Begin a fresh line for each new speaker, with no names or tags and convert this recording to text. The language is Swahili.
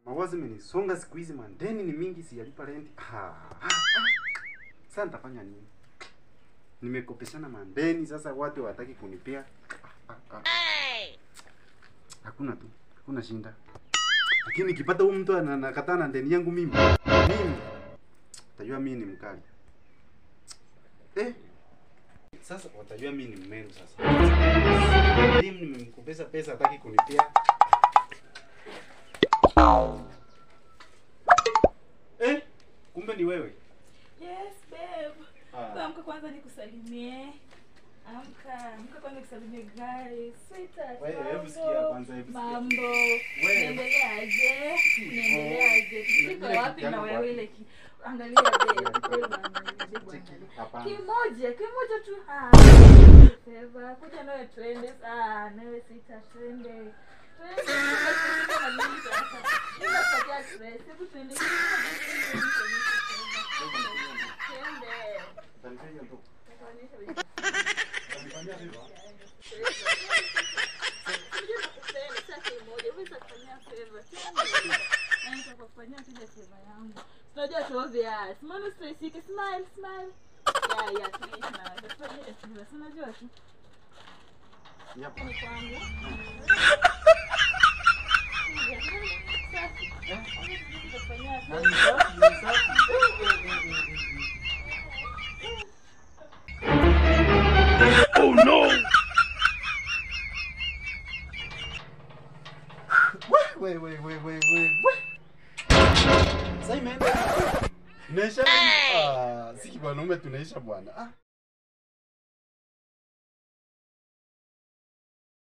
Mawazo imenisonga siku hizi man. Deni ni mingi sijalipa rent. Ah. ah, ah. Sasa nitafanya nini? Nimekopeshana mandeni sasa watu hawataki kunipea. Ah, ah, ah. Hakuna tu. Hakuna shinda. Lakini nikipata huyu mtu ana- anakataa na deni yangu mimi. Mimi. Utajua mimi ni mkali. Eh? Sasa watajua mimi ni mmeru sasa. Mimi nimemkopesha pesa hataki kunipea. Eh? Kumbe ni wewe.
Yes, babe.
Ah.
Amka kwanza nikusalimie. Amka, amka kwanza nikusalimie guys. Sweetheart.
Wewe, hebu
mambo.
sikia kwanza, hebu sikia.
Mambo.
Wewe.
Niendeleaje? Niendeleaje?
Vile
Tuko
vile
wapi
kijana
na
wapi?
wewe ile ki- Angalia babe. Wewe bwana, babe, angalia.
Hapana.
Kimoja, kimoja tu. Ah. Favor, kuja nawe twende. Ah, nawe sita twende. Twende. Tunashika na mimi sasa. Mimi nakupatia stress. Hebu twende. Twende.
Utanifanya tu.
Nitaonyesha wewe.
Utanifanyia hivyo?
Unajua tu obvious. Mbona stressike? Smile, smile. Yeah, yeah, please smile. Tafanya hivyo. Si unajua tu.
Yep.
Ni kwangu. Safi. Tutafanyia
Na ni safi, ni safi. We, we, we, we, we, we. Sasa imeenda. Inaisha. Ah, si wanaume tunaisha bwana. Ah.